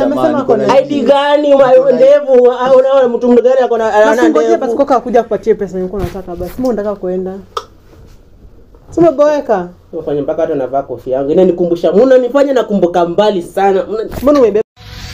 amesema ako na ID gani ma- ndevu au unaona mtu mgani ako na ana Nasingoje basi ndevu koka akuja kupatie pesa nilikuwa nataka basi. Mbona unataka kuenda? Si umeboeka? Unafanya mpaka hata navaa kofia yangu inanikumbusha muna nifanya nakumbuka mbali sana Mna- Mbona umebeba?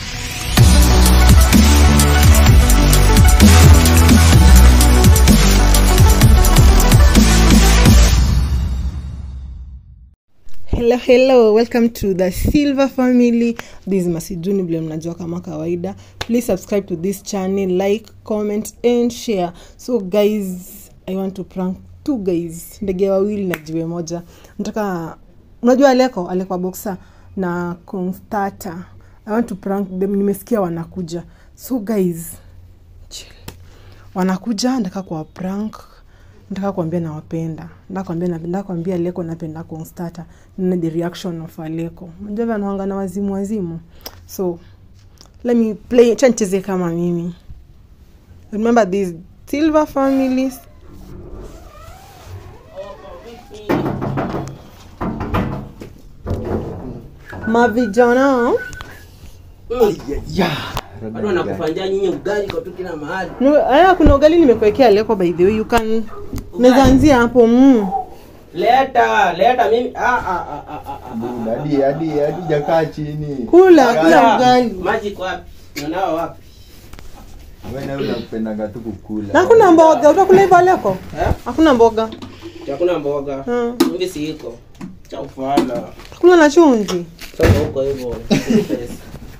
Hello, hello, welcome to the Silver family. This is Masiduni vile mnajua kama kawaida. Please subscribe to this channel, like, comment and share. So guys, I want to prank two guys, ndege wawili na jiwe moja. Nataka unajua Aleko, Aleko boxer na Constata. I want to prank them. Nimesikia wanakuja. So guys, chill. Wanakuja nataka kuwa prank nataka kuambia nawapenda nataka kuambia nataka kuambia leko napenda constata na the reaction of aleko unajua vile anaanga na wazimu wazimu so let me play cha nicheze kama mimi remember this silver families mavijana watu wanakufanyia nyinyi ugali kwa tu kila mahali Nu- aya kuna ugali nimekuwekea leko by the way you can unaweza anzia hapo mm. leta leta mimi ah ah ah ah ah, ah hadi hadi hadi jakaa chini kula kula Ah, ugali maji kwa wapi unao wapi wewe nawe unapendaga tu kukula na hakuna mboga utakula hivyo leko eh hakuna mboga hakuna mboga Hmm. mimi si iko cha ufala kula na chumvi sasa huko hivyo pesa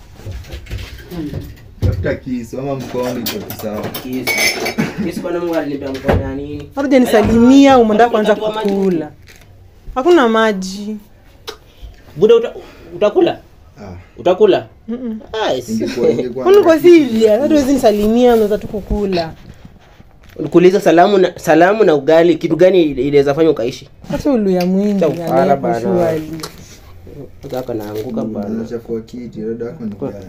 tafuta kisu ama mkono iko tu sawa kisu kisu kwa Mungu alinipea mkono ya nini haruja nisalimia umeenda kwanza kukula hakuna maji buda uta, utakula ah utakula Mm-mm. ah yes. ingekuwa ingekuwa kwani uko serious hata huwezi nisalimia unaweza tu kukula kuuliza salamu na salamu na ugali kitu gani inaweza fanya ukaishi hata uluya mwingi Cha ufala Aleko, bana. surely. kaka naanguka bana unachafua kiti dada yako ni gani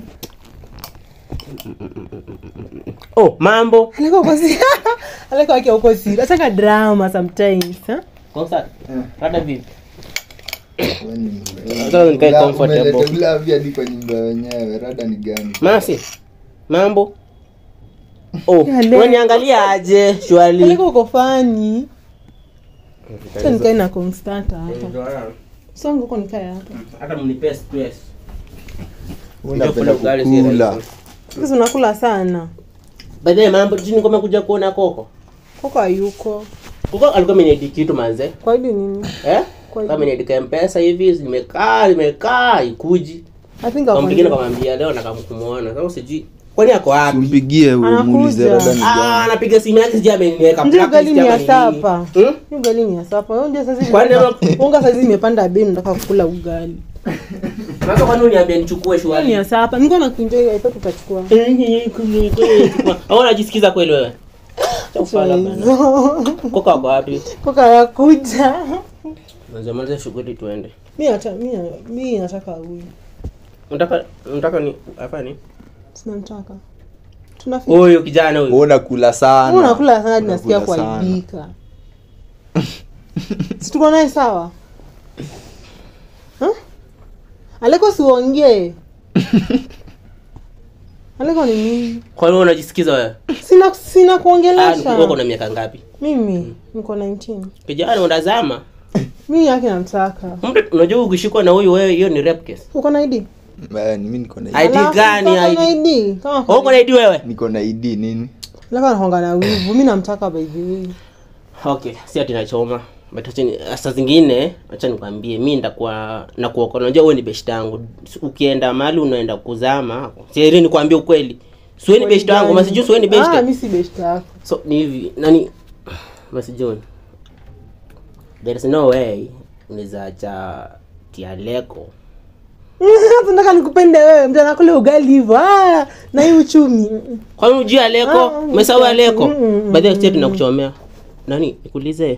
oh mambo Aleko uko serious Aleko wake uko serious ataka drama sometimes huh? Konsa, Eh. rada vipi Wewe ni- Sasa nikae Ula- comfortable. umeleta ulavi hadi kwa nyumba wenyewe rada ni gani masi mambo oh Ya leo. unaniangalia aje shwali Aleko uko fani cha nikae na constanta hapa songo uko nikae hapa hata mnipe stress unapenda ugali si kukula rahisi. sasa unakula sana by the way mambo jini kama kuja kuona koko koko hayuko koko alikuwa ameniedi kitu manze kwa hiyo nini eh Kwa kama ameniedika mpesa hivi nimekaa nimekaa ikuji i think kwa ako mwingine kamwambia leo nakamkumuona sasa sijui kwani ako wapi mpigie Anakuja. umuulize rada ni ah gani anapiga simu yake sijui ameniweka Ndio blacklist ugali ni ama ya nini. sapa. Hmm? Hii ugali ni ya sapa. Wewe ndio sasa Kwani ama- hivi unga sasa hivi imepanda bei nataka kukula ugali. Sasa kwani uniambia nichukue Hii ni shwali ya sapa. Niko na kuenjoy hapo tutachukua. au unajisikiza kweli wewe Cha ufala bana. koka wako wapi Koka ya kuja. nazamaliza shughuli tuende Mimi hata mimi mimi nataka huyu. unataka unataka ni hapa ni Sina mtaka. Tunafika. huyu kijana huyu Wewe unakula sana Wewe unakula sana hadi nasikia Unakula sana. kuaibika. Si tuko naye sawa? Huh? Aleko siongee. Aleko ni nini? kwani wewe unajisikiza wewe Sina sina Ah, kuongelesha. wewe uko na miaka ngapi Mimi niko 19. kijana unazama Mimi yake namtaka. mtu unajua ukishikwa na huyu wewe hiyo ni rape case Uko na ID? Eh, ni mimi niko na ID ID. gani Uko na ID? ID? Kama Wewe uko na ID wewe niko na ID nini Laka anahonga na wivu. Mimi namtaka by the way. okay si ati nachoma but acha ni saa zingine acha nikwambie mi ndakuwa nakuokoa unajua wewe ni beshte yangu ukienda mahali unaenda kuzama sieri nikwambie ukweli siweni beshte yangu masijui siweni Ah, beshte mimi si beshte yako. so ni hivi nani masijui there is no way unaweza acha tialeko Tunataka nikupende wewe, mtu anakula ugali hivyo. Ah, na hii uchumi. Mm-mm. kwani ujui aleko Ah, umesahau aleko mm, mm, mm, baadhi ya state tunakuchomea nani nikuulize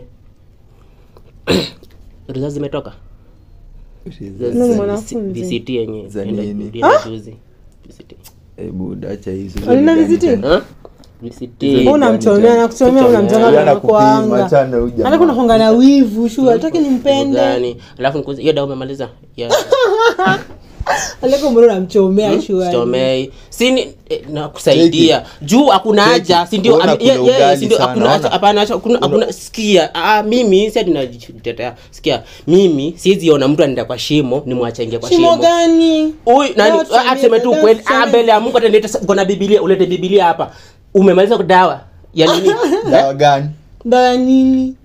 results zimetoka Nani mwanafunzi? VCT yenye Za enda- nini? ilienda juzi VCT hebu dacha hizo Alina VCT? Huh? VCT Wewe unamchomea na kuchomea unamchomea Yana na kupima, kuanga. achana huyu jamaa. Hata kuna honga na wivu, shu, hataki Kitu nimpende. gani alafu nikuulize, hiyo dawa umemaliza ya aleko mbona unamchomea shughuli sitomei sini eh, nakusaidia juu hakuna Cheki. haja si ndio Ona ame- kuna ye- ye- ugali si ndio sana, hakuna ona. haja- hapana haja- hakuna- hakuna sikia ah, mimi si ati najitetea sikia mimi siwezi ona mtu anaenda kwa shimo nimwache aingie kwa shimo shimo gani Huyu nani Don't ah, tuseme tu don't kweli ah, tuseme- mbele ya Mungu ataleta kuna Biblia ulete Biblia hapa umemaliza dawa ya nini dawa gani dawa nini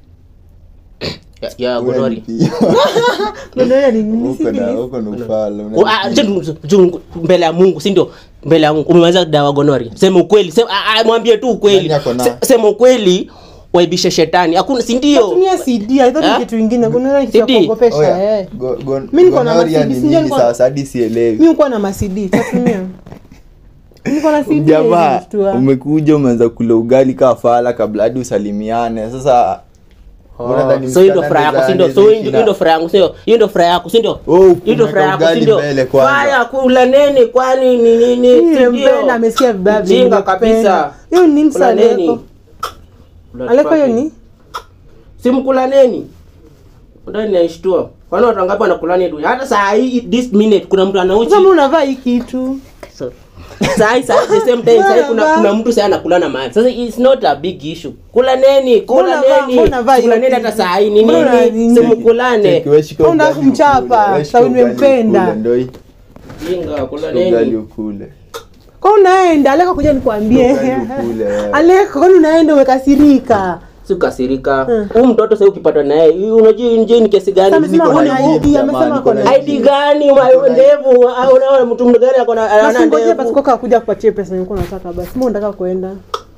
ya, ya gonori Gonorrhea ni nini? huko na huko na ufala Oh, ah, juu- juu- mbele ya mungu si ndio mbele ya mungu umemaliza dawa gonoria sema ukweli sema, ah, ah, mwambie tu ukweli Nani ako na? Se- sema ukweli waibishe shetani hakuna si ndio Natumia CD, I thought ni Eh? kitu ingine gonorrhea ni kitu ya CD? kuogopesha Oya, eh. go- go- Mi niko na gonorrhea masidi, ni sindio nini niko- sasa hadi sielewi mi ukuwa na masidi tatumia niko na CD jamaa hizi tu, ah. umekuja umeanza kula ugali kaa fala kabla hadi usalimiane sasa unadhani so hiyo ndio msichana furaha yako si anaweza ndio so hiyo ishi ndio- hiyo ndio furaha yangu sio hiyo ndio furaha yako si ndio Oh, hiyo ndio unaweka furaha yako si ugali ndio mbele kwanza. haya kula nini kwani ni nini si Mimi ndio mpenda, amesikia vibaya vile jinga nimependa. kabisa hiyo ni nini kula sasa nini Aleko? Aleko hiyo ni simkula nini ndio ninaishtua kwani watu wangapi wanakulani dunia hata saa hii this minute kuna mtu anauchi kama unavaa hii kitu So, sahi sahi the same time sahi kuna kuna mtu sahi anakulana mahali sasa it's not a big issue kula neni kula Mbona vaa- neni mbona vaa kula hiyo neni hata kitu? sahi ni Mbona nini nini? simkulane Cheki, we shika Unataka ugali kumchapa, ukule, we shika sawa ugali nimempenda. ukule, ndio hii. jinga kula Shika ugali neni ukule kwa unaenda aleko kuja nikwambie Ugali ukule, wewe. aleko kwani unaenda umekasirika sikasirika huyu mtoto sasa ukipatwa naye hii unajua nje ni kesi gani Amesema Niko kuna na ID, jibu, amesema jamani, kuna niko na ID. ID gani ma- ndevu au unaona mtu mgani ako na ana nasingoje basi ndevu koka kuja kupatia pesa nilikuwa nataka basi mbona unataka kuenda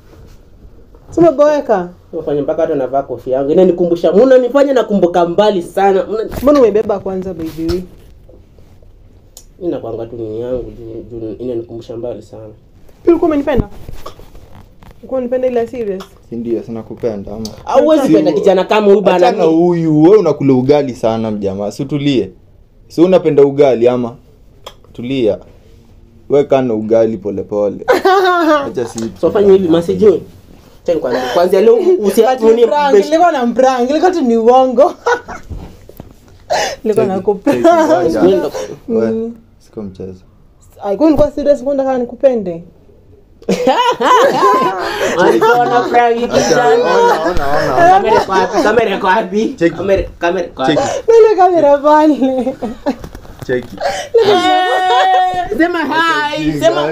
simeboeka Unafanya mpaka hata navaa kofia yangu inanikumbusha mnanifanya nakumbuka mbali sana Mna- mbona umebeba kwanza by the way Mimi nakwanga tu nini yangu juu- juu inanikumbusha mbali sana pia ulikuwa umenipenda ulikuwa unanipenda ile serious si ndio sina kupenda ama auwezi penda kijana kama huyu bana achana huyu we unakula ugali sana mjamaa si utulie si unapenda ugali ama tulia we kana ugali polepole acha si so fanya hivi masijui Acha nikwambie, kwanzia leo usi- nini- Prank, nilikuwa na prank ilikuwa tu ni uongo nilikuwa nakuprank Ngoja. Nini- We, siko mchezo alikuwa nilikuwa serious nilikuwa nataka nikupende Alikuwa na prank hii kijana. Kamera iko wapi? Kamera iko wapi? Cheki. Kamera- kamera iko wapi? cheki nile kamera pale cheki Eh, Sema hi, sema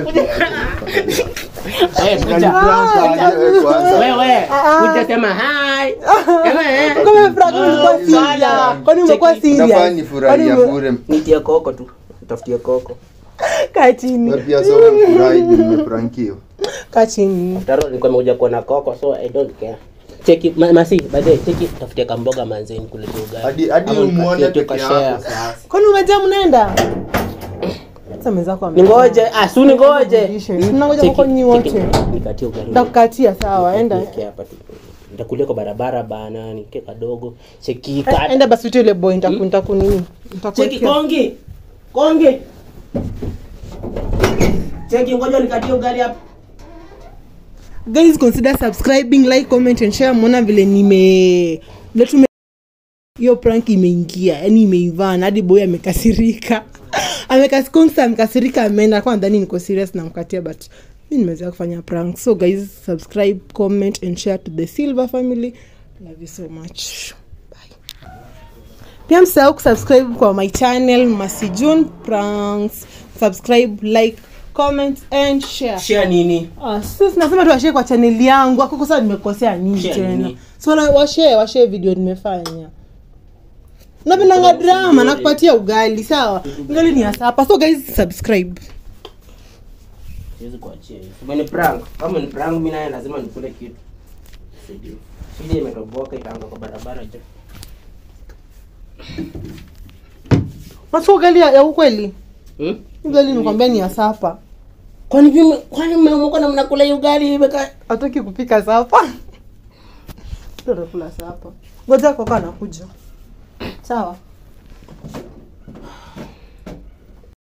Eh, kuja. Wewe kwanza. Wewe, kuja sema hi. Sema, eh. Kama prank ulikuwa Oh, bana. serious kwani umekuwa Cheki. Unafanya serious nifurahia Kwani ume- bure Nitie koko tu. Tafutie koko. kaa chini Wewe pia sio umefurahi juu nimeprankiwa kaa chini Taro nilikuwa nimekuja kuona koko so I don't care. Cheki ma- masi baadaye cheki tafutie kamboga manzeni kule ugali. hadi hadi Ama umuone nikatie tu peke kashare. yako sasa kwani umejaa mnaenda sasa mwenzako ame- Ningoje, ah si ningoje. Tunangoja Cheki, kwa nyinyi cheki, wote Nikatie ugali. nitakukatia sawa enda Niweke hapa tu. Nitakulia kwa barabara bana, nike kadogo. Cheki Eh, ka. enda basi uite yule boy nitaku nitaku nini Cheki nitakuwekea kongi. Kongi. Cheki ngoja nikatie ugali hapa. guys consider subscribing like comment and share mwona vile nime vile tume hiyo prank imeingia yani imeivana hadi boy amekasirika amekasikonsa amekasirika ameenda kwa ndani niko serious namkatia but mi nimeweza kufanya prank so guys subscribe comment and share to the silver family love you so much bye pia msahau kusubscribe kwa my channel masijun pranks subscribe like comment and share Share nini? Ah, sasa nasema tu washare kwa chaneli yangu akoko sasa nimekosea nini Share tena nini? so na- washare washare video nimefanya napendanga drama nakupatia ugali sawa ugali ni asapa so guys subscribe Siwezi kuachia hivi. Kama ni prank, kama ni prank mimi naye lazima nikule kitu. Sidi. Sidi imetoboka ikaanza kwa barabara je. Unachukua ugali ya, ya ukweli Hmm? ugali nikwambia ni asapa Kwani mimi kwani mmeamuka na mnakula hiyo ugali imeka hatoki kupika sapa tutakula sapa ngoja koka anakuja sawa